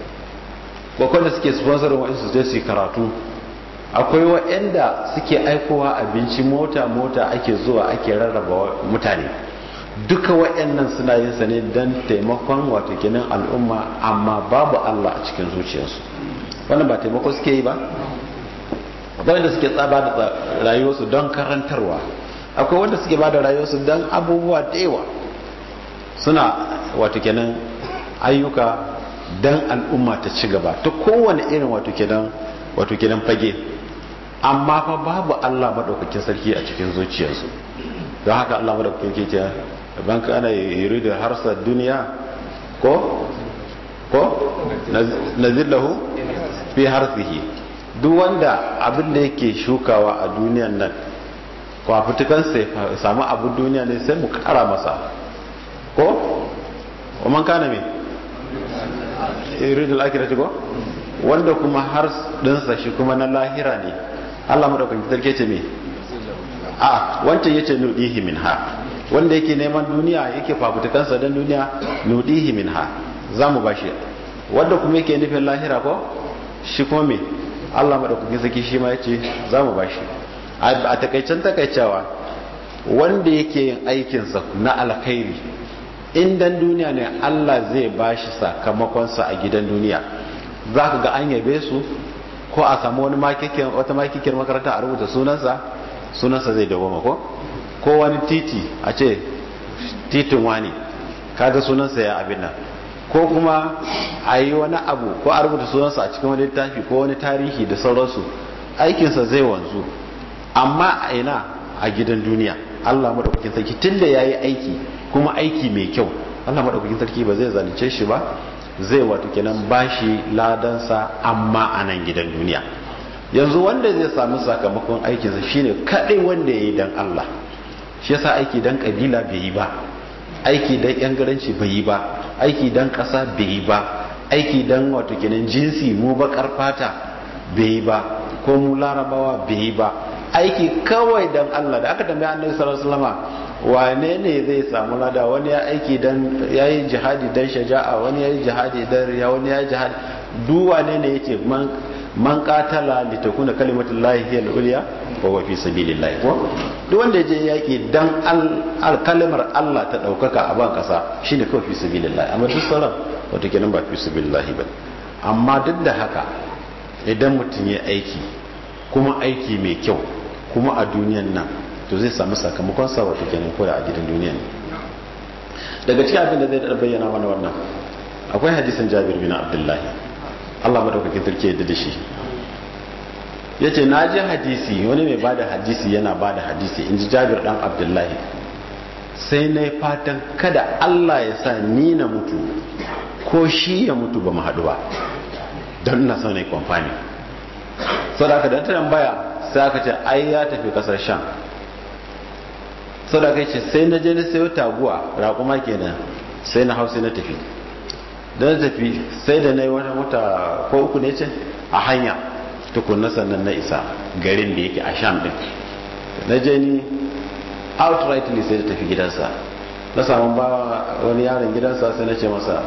ko da suke sponsorin waɗansu su su karatu akwai waɗanda suke aikowa abinci mota-mota ake zuwa ake rarraba mutane duka waɗannan suna yin sa ne don taimakon wato ginin al'umma amma babu Allah a cikin zuciyarsu wannan ba taimako suke yi ba akwai wanda suke tsaba da rayuwarsu don karantarwa akwai wanda suke ba da rayuwarsu don abubuwa da yawa suna wato kenan ayyuka don al'umma ta ci gaba ta kowane irin wato kenan wato kenan fage amma fa babu Allah madaukakin sarki a cikin zuciyarsu don haka Allah madaukakin ke ce ban ka ana yuri da harsa duniya ko ko nazillahu fi harsihi duk wanda abin da yake shukawa a duniyan nan kwafutukan sai samu abin duniya ne sai mu kara masa ko man kana me yuridul akhirati ko wanda kuma har dinsa shi kuma na lahira ne Allah madaukakin sarki ce me a wancan yace nudihi minha wanda yake neman duniya yake fafutukansa dan duniya nudihi minha zamu bashi wanda kuma yake nufin lahira ko shi kuma me Allah madaukakin sarki shi ma yace zamu bashi a takaicen takaicewa wanda yake yin aikinsa na alkhairi in dan duniya ne Allah zai bashi sakamakonsa a gidan duniya za ka ga an yabe su ko a samu wani makikin wata makikiyar makaranta a rubuta sunansa sunansa zai dawo ko ko wani titi a ce titin wani kaga sunansa ya abin nan ko kuma a yi wani abu ko a rubuta sunansa a cikin wani littafi ko wani tarihi da sauransu aikinsa zai wanzu amma a ina a gidan duniya Allah madaukakin sarki tunda yayi aiki kuma aiki mai kyau Allah madaukakin sarki ba zai zalunce shi ba zai wato kenan bashi ladansa amma a nan gidan duniya yanzu wanda zai samu sakamakon aikinsa shine kadai wanda yayi dan Allah shi yasa aiki dan kabila bai yi ba aiki dan yan garanci bai yi ba aiki dan kasa bai yi ba aiki dan wato kenan jinsi mu bakar fata bai yi ba ko mu larabawa bai yi ba aiki kawai dan Allah da aka tambaya annabi sallallahu alaihi wasallama wane ne zai samu lada wani ya aiki dan yayi jihadi dan shaja'a wani yayi jihadi dan riya wani yayi jihadi duk wane ne yake man man qatala li takuna kalimatullahi hiya al-ulya wa huwa fi sabilillah ko duk wanda je yaki dan al kalimar Allah ta daukaka a ban kasa shine kawai fi sabilillah amma duk sauran wato kenan ba fi sabilillah ba amma duk da haka idan mutum ya aiki kuma aiki mai kyau kuma a duniyan nan to zai samu sakamakon sa wato kenan koda a gidan duniyan daga cikin abin da zai da bayyana mana wannan akwai hadisin Jabir bin Abdullahi Allah madaukakin sarki yadda da shi yace na ji hadisi wani mai bada hadisi yana bada hadisi inji Jabir dan Abdullahi sai na yi fatan kada Allah ya sa ni na mutu ko shi ya mutu ba mu haɗu ba don na son ne kwamfani sadaka da ta tambaya sai aka ce ai ya tafi kasar sham sadaka ce sai na je na sayo taguwa raƙuma kenan sai na hausa na tafi da na tafi sai da na yi wata wata ko uku ne ce a hanya tukunna sannan na isa garin da yake a sham din na je ni outrightly sai da tafi gidansa na samu ba wani yaron gidansa sai na ce masa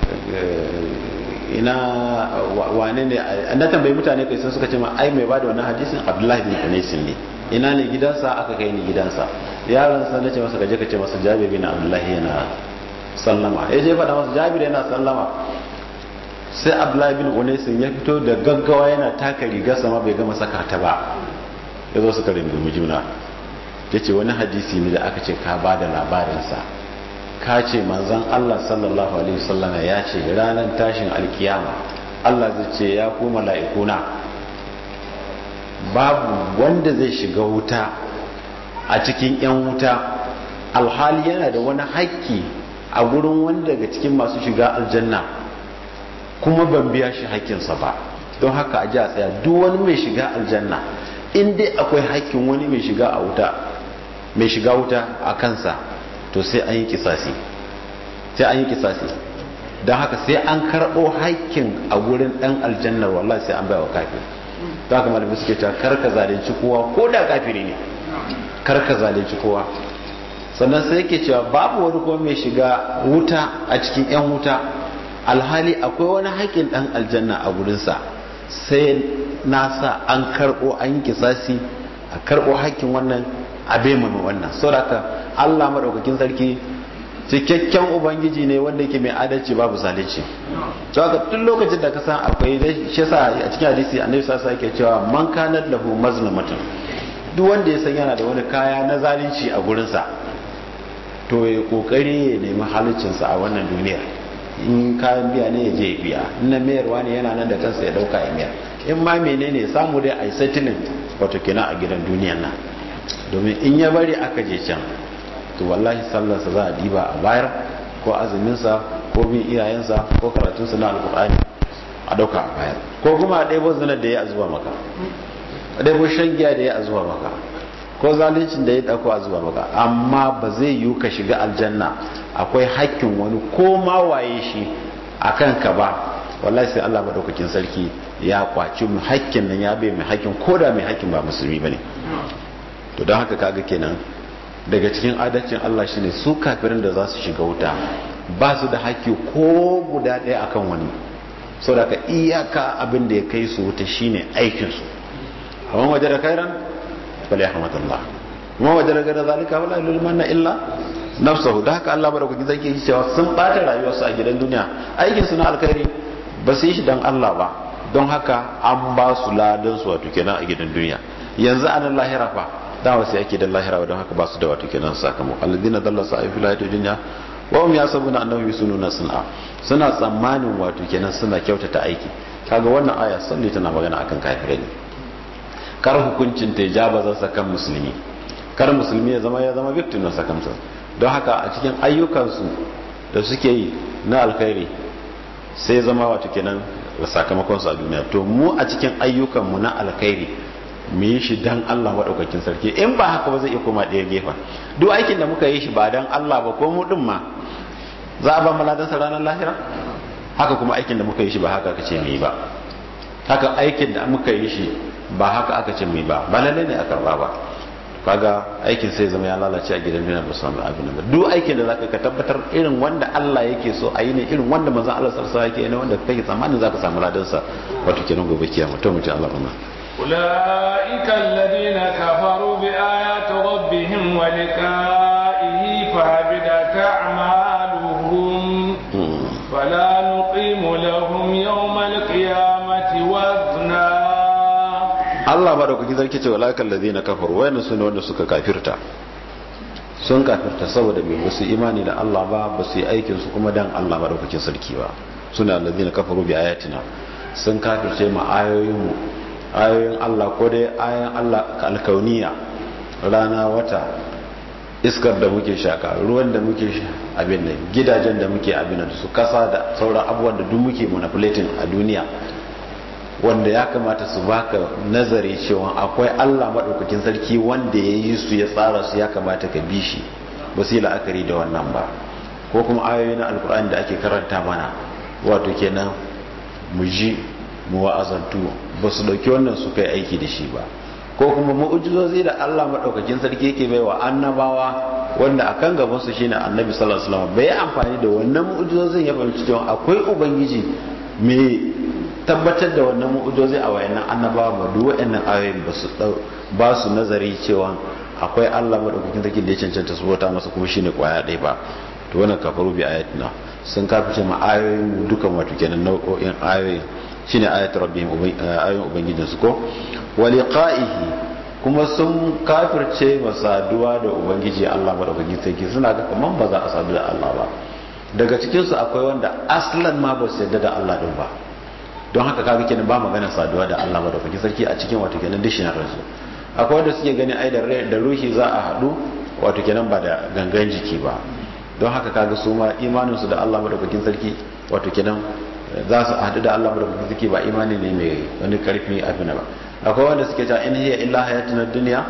ina wane ne na tambayi mutane kai sun suka ce ma ai mai bada wannan hadisin abdullahi bin unaisin ne ina ne gidansa aka kai ni gidansa yaron sa nace masa gaje ka ce masa jabir bin abdullahi yana sallama ya je faɗa masa jabir yana sallama sai abdullahi bin unaisin ya fito da gaggawa yana taka rigar sama bai gama saka ta ba ya zo suka rindumi juna ya ce wani hadisi ne da aka ce ka ba da labarinsa ka ce manzan Allah sallallahu alaihi wasallama ya ce ranar tashin alkiyama Allah zai ce ya ku mala'ikuna babu wanda zai shiga wuta a cikin 'yan wuta alhali yana da wani haƙƙi a gurin wanda daga cikin masu shiga aljanna kuma ban biya shi haƙƙinsa ba don haka a ji a tsaya duk wani mai shiga aljanna in dai akwai haƙƙin wani mai shiga a wuta mai shiga wuta a kansa to sai an yi kisasi sai an yi kisasi don haka sai an karɓo haƙƙin a gurin ɗan aljannar wallahi sai an baiwa kafin don haka malamai suke cewa karka zalunci kowa ko da kafiri ne karka zalunci kowa sannan sai yake cewa babu wani kuma mai shiga wuta a cikin 'yan wuta alhali akwai wani haƙƙin ɗan aljanna a gurinsa sai nasa an karɓo an yi kisasi a karɓo haƙƙin wannan a manu wannan saboda Allah maɗaukakin sarki cikakken ubangiji ne wanda yake mai adalci babu zalunci to haka tun lokacin da ka san akwai shi sa a cikin hadisi annabi sallallahu alaihi yake cewa man kanat lahu mazlamatun duk wanda ya san yana da wani kaya na zalunci a gurinsa to ya kokari ya nemi haliccinsa a wannan duniya in kayan biya ne ya je ya biya in na mayarwa ne yana nan da kansa ya dauka ya mayar in ma menene samu dai a yi settling wato kenan a gidan duniyan nan domin in ya bari aka je can to wallahi sallarsa za a diba a bayar ko azuminsa ko bin iyayensa ko karatunsa na alkur'ani a dauka a bayar ko kuma a ɗaibo zinar da ya a zuba maka a ɗaibo shan giya da ya a zuba maka ko zaluncin da ya ɗauko a zuba maka amma ba zai yiwu ka shiga aljanna akwai hakkin wani ko ma waye shi a kanka ba wallahi sai Allah madaukakin sarki ya kwaci mu hakkin nan ya bai mai hakkin ko da mai hakkin ba musulmi bane to don haka kaga kenan daga cikin adalcin Allah shine su kafirin da za su shiga wuta ba su da haƙƙi ko guda ɗaya akan wani sau da ka iyaka abin da ya kai su wuta shine aikinsu amma waje da kairan bale ahmadullah kuma waje da gada zalika wala ilman na illa nafsahu da haka Allah bada zai yi cewa sun bata rayuwarsu a gidan duniya aikin su na alkhairi ba su yi shi dan Allah ba don haka an ba su ladan su wato kenan a gidan duniya yanzu anan lahira fa dama sai ake da lahira don haka ba su da wato kenan sakamako alladina dalla sa'i fil hayati dunya wa hum yasabuna annahum yusununa sun'a suna tsammanin wato kenan suna kyautata aiki kaga wannan aya salli tana magana akan kafirai ne kar hukuncin ta jaba za kan musulmi kar musulmi ya zama ya zama victim na sakamsa don haka a cikin ayyukansu da suke yi na alkhairi sai zama wato kenan sakamakon su a duniya to mu a cikin ayyukanmu na alkhairi mu yi shi dan Allah maɗaukakin sarki in ba haka ba zai iya koma ɗaya gefen duk aikin da muka yi shi ba dan Allah ba ko mu ɗin ma za a ba mu ladansa ranar lahira haka kuma aikin da muka yi shi ba haka aka ce mu yi ba haka aikin da muka yi shi ba haka aka ce mu yi ba ba lalle ne a karɓa ba kaga aikin sai zama ya lalace a gidan duniya ba samu abin da duk aikin da zaka ka tabbatar irin wanda Allah yake so a yi ne irin wanda manzon Allah sallallahu alaihi wasallam yake ne wanda kake tsammanin zaka samu ladansa wato kenan gobe kiyama to mu ji Allah rahma
أولئك الذين كفروا بآيات ربهم ولقائه فهبدت أعمالهم فلا نقيم لهم يوم القيامة وزنا
Allah ba da kuki zarki ce walakan ladina kafaru wayan su ne wanda suka kafirta sun kafirta saboda bai basu imani da Allah ba ba su yi aikin su kuma dan Allah ba da kuki sarki ba suna ladina kafaru bi ayatina sun kafirce ma ayoyin mu ayoyin Allah ko dai ayoyin Allah alkauniya rana wata iskar da muke shaka ruwan da muke abin nan gidajen da muke abin da su kasa da sauran abubuwan da duk muke manipulating a duniya wanda ya kamata su baka nazari cewa akwai Allah maɗaukakin sarki wanda ya yi su ya tsara su ya kamata ka bi shi ba su yi la'akari da wannan ba ko kuma ayoyi na alkur'ani da ake karanta mana wato kenan mu ji mu wa'azantu ba su ɗauki wannan su kai aiki da shi ba ko kuma mu'ujizozi da Allah maɗaukakin sarki yake bai wa annabawa wanda a kan gabansu shine annabi sallallahu alaihi wasallam bai amfani da wannan mu'ujizozin ya fahimci cewa akwai ubangiji mai tabbatar da wannan mu'ujizozi a wayannan annabawa ba duk wayannan ayoyin ba su ba su nazari cewa akwai Allah maɗaukakin sarki da ya cancanta su bauta masa kuma shine kwaya ɗaya ba to wannan kafaru bi ayatina sun kafice ma ayoyin dukan wato kenan nau'o'in ayoyin shine ayatul rabbihim ayoyin ubangijinsu ko waliqa'ihi kuma sun kafirce masaduwa da ubangiji Allah madaukakin sarki suna ga kaman ba za a sadu da Allah ba daga cikin su akwai wanda aslan ma ba su yarda da Allah din ba don haka kaga kenan ba magana saduwa da Allah madaukakin sarki a cikin wato kenan dictionary su akwai wanda suke gani ai da ruhi za a hadu wato kenan ba da gangan jiki ba don haka kaga su ma imanin su da Allah madaukakin sarki wato kenan za su hadu da Allah madaukakin sarki ba imani ne mai wani karfi abin ba akwai wanda suke cewa in hiya illa hayatuna dunya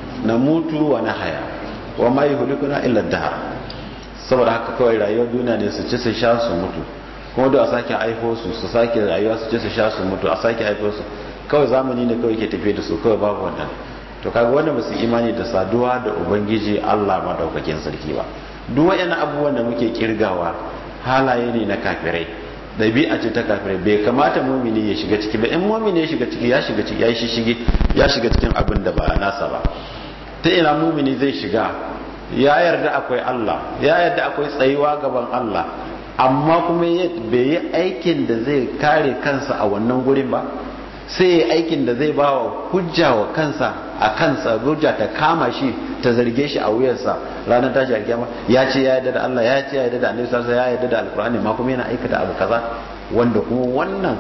namutu wa nahya wa ma yuhlikuna illa dahr saboda haka kawai rayuwar duniya ne su ci su sha su mutu kuma da a sake aifo su su sake rayuwa su ci su sha su mutu a sake aifo su kawai zamani ne kawai ke tafiye da su kawai babu wannan to kaga wanda ba su imani da saduwa da ubangiji Allah madaukakin sarki ba duk wayannan abubuwan da muke kirgawa halaye ne na kafirai ɗabi'a ce ta kafirai bai kamata mumini ya shiga ciki ba in mumini ya shiga ciki ya shiga ciki ya shi shige ya shiga cikin abin da ba nasa ba ta ina mumini zai shiga ya yarda akwai Allah ya yarda akwai tsayuwa gaban Allah amma kuma bai yi aikin da zai kare kansa a wannan gurin ba sai ya aikin da zai ba wa hujja wa kansa a kansa hujja ta kama shi ta zarge shi a wuyarsa ranar tashi a kiyama ya ce ya yarda da Allah ya ce ya yarda da Annabi sallallahu alaihi ya yarda da Alkur'ani ma kuma yana aikata abu kaza wanda kuma wannan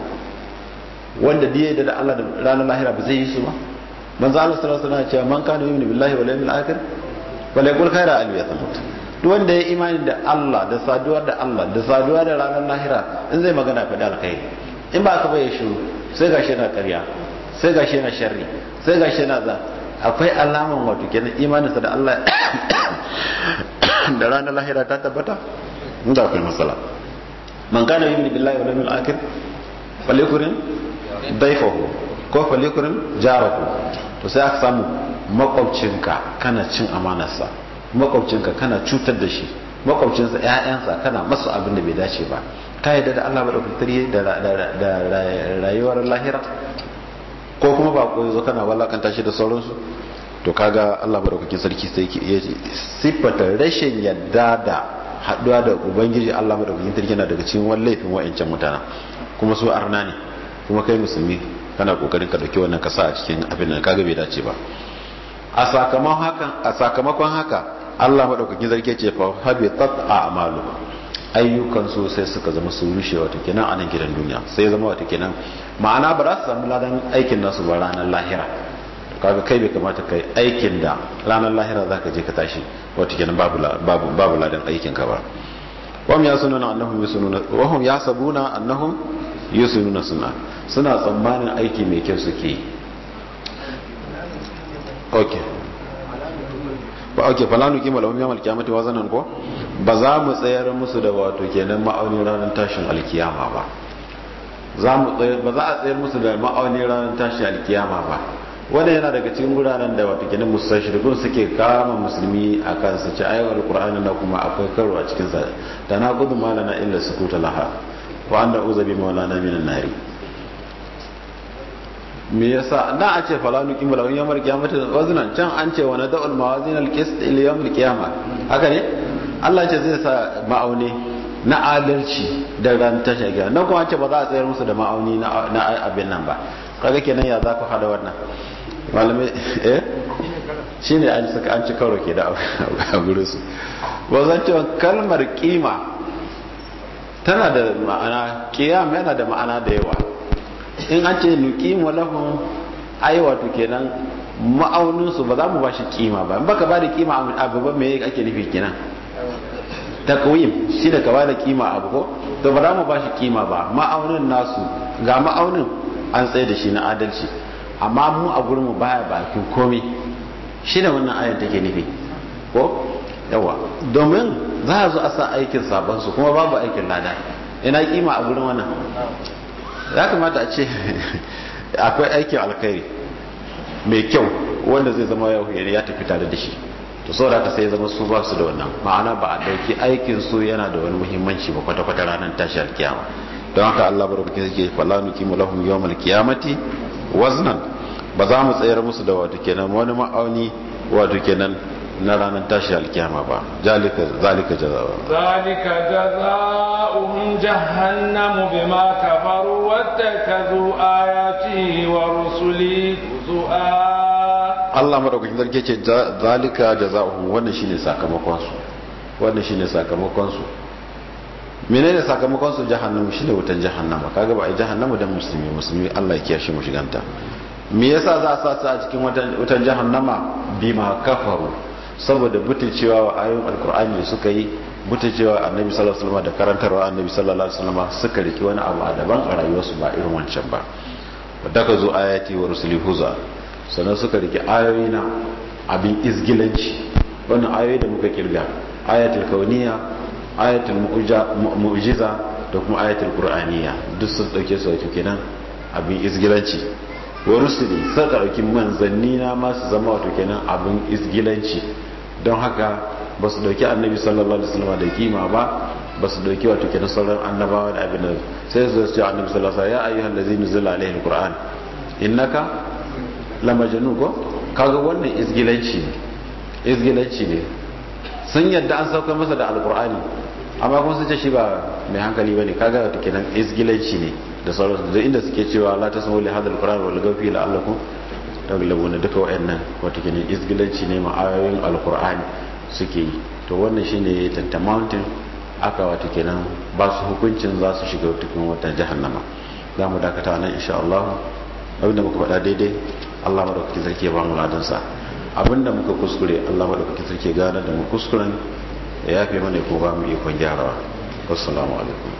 wanda da ya yarda da Allah da ranar lahira ba zai yi su ba manzo Allah sallallahu alaihi wasallam ya ce man kana yu'minu billahi wal yawmil akhir wala yaqul khaira al yathamut duk wanda ya imani da Allah da saduwa da Allah da saduwa da ranar lahira in zai magana faɗi alkhairi in ba ka bai shiru sai gashi yana ƙarya sai gashi yana sharri sai gashi yana za akwai alaman wato kenan imaninsa da Allah da ranar lahira ta tabbata inda akwai matsala man kana yu'minu billahi wal yawmil akhir falyukrim dayfahu ko falyukrim jarahu to sai aka samu makwabcinka kana cin amanarsa makwabcinka kana cutar da shi makwabcinsa ƴaƴansa kana masu abin da bai dace ba ka yadda da Allah maɗaukaki da rayuwar lahira ko kuma ba ko zo kana walakanta shi da sauransu to kaga Allah maɗaukakin sarki sai ya siffata rashin yadda da haɗuwa da ubangiji Allah maɗaukakin sarki yana daga cikin wani laifin wa'ancan mutane kuma su arna ne kuma kai musulmi kana kokarin ka dauki wannan kasa a cikin abin da kaga bai dace ba a sakamakon haka a sakamakon haka Allah maɗaukakin sarki ce fa habitat a'maluhum ayyukan su sai suka zama su rushe wata kenan a nan gidan duniya sai zama wata kenan ma'ana ba za su samu ladan aikin nasu ba ranar lahira kaga kai bai kamata kai aikin da ranar lahira za ka je ka tashi wata kenan babu babu ladan aikin ka ba wahum yasununa annahum yusununa wahum yasabuna annahum yusununa sunna suna tsammanin aiki mai kyau suke yi okay ba ake falanu kima lahum yawmal qiyamati wazanan ko ba za mu tsayar musu da wato kenan ma'auni ranar tashin alkiyama ba za mu tsayar ba za a tsayar musu da ma'auni ranar tashin alkiyama ba wanda yana daga cikin guraren da wato kenan musashirikun suke kama musulmi a kan su ci ayyukan alqur'ani na kuma akwai karo a cikin sa da na gudu malana illa sukuta laha wa anda uzabi maulana minan nari me yasa da a ce falanu kimala wani yamar kiyamata wazinan can an ce wani da'ul mawazin alqist ila yawmil qiyama haka ne Allah ce zai sa ma'auni na adalci da ran tashi kiyama nan kuma ce ba za a tsayar musu da ma'auni na abin nan ba kaga kenan ya za ku hada wannan malamai eh shine an saka an ci karo ke da a gurin su ba zan cewa kalmar kima tana da ma'ana kiyam yana da ma'ana da yawa in an ce nuqimu lahum ai wato kenan ma'auninsu ba za mu ba shi kima ba in baka ba da kima abu ba me ake nufi kenan takwim shi da ka ba da kima abu ko to ba za mu ba shi kima ba ma'aunin nasu ga ma'aunin an tsaye da shi na adalci amma mu a gurin mu baya bakin komai shi da wannan ayan take nufi ko yawa domin za a zo a sa aikin sabon su kuma babu aikin lada ina kima a gurin wannan ya kamata a ce akwai aikin alkhairi mai kyau wanda zai zama yau ya tafi tare da shi to saboda haka sai ya zama su ba su da wannan ma'ana ba a dauki aikin su yana da wani muhimmanci ba kwata kwata ranar tashi alkiyama don haka Allah barkake yake fala nuqimu lahum yawmal qiyamati waznan ba za mu tsayar musu da wato kenan wani ma'auni wato kenan na ranar tashi alkiyama ba zalika zalika jazaa'u
zalika jazaa'uhum jahannamu bima kafaru wattakazu ayati wa rusuli zu'a
Allah madaukakin sarki ce zalika jazaa'uhum wannan shine sakamakon su wannan shine sakamakon su menene sakamakon su jahannama shine wutan jahannama kaga ba ai jahannama dan musulmi musulmi Allah ya kiyashe mu shiganta me yasa za a sa su a cikin wutan jahannama bima kafaru saboda butulcewa wa ayoyin alkur'ani da suka yi butulcewa annabi sallallahu alaihi wasallam da karantarwa annabi sallallahu alaihi wasallam suka riki wani abu a daban a rayuwarsu ba irin wancan ba wadda ka zo ayati wa rusuli huza sannan suka riki ayoyi na abin izgilanci wannan ayoyi da muka kirga ayatul kauniya ayatul mu'jiza da kuma ayatul qur'aniya duk sun dauke su wato kenan abin izgilanci wa rusuli suka dauki manzanni na ma su zama wato kenan abin izgilanci don haka ba su dauki annabi sallallahu alaihi wasallam da kima ba ba su dauki wato kenan sauran annabawa da abin da sai su ce annabi sallallahu alaihi wasallam ya ayyuhal ladzina nuzila alaihi alquran innaka lamajnun ko kaga wannan izgilanci ne izgilanci ne sun yadda an sauka masa da alqur'ani amma kuma sun ce shi ba mai hankali bane kaga wato kenan izgilanci ne da sauransu da inda suke cewa la tasmu li hadha alquran wal gafi la'allakum taglabuna duka wayannan wato kenan izgilanci ne ma ayoyin alqur'ani suke yi to wannan shine tanta mountain aka wato kenan ba su hukuncin za su shiga cikin wata jahannama za mu dakata nan insha Allah abinda muka faɗa daidai Allah madaukaki sarki ya ba mu ladan sa abinda muka kuskure Allah madaukaki sarki gane da mu kuskuren ya yafe mana ko ba mu ikon gyarawa assalamu alaikum